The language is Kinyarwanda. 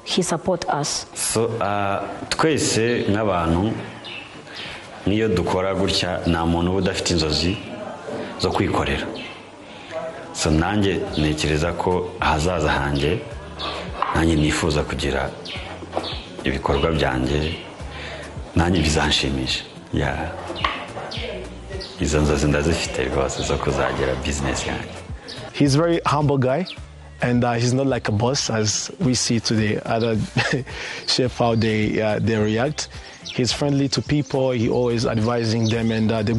He supports us. So, uh, twese nk'abantu niyo dukora gutya nta muntu uba udafite inzozi zo kwikorera so nanjye ntekereza ko ahazaza hanjye nanjye nifuza kugira ibikorwa byanjye nanjye bizanshimisha ya izo nzozi ndazifite rwose zo kuzagira bizinesi yanjye He's a very humble guy, and uh, he's not like a boss as we see today. Other chef how they uh, they react. He's friendly to people. He always advising them, and uh, they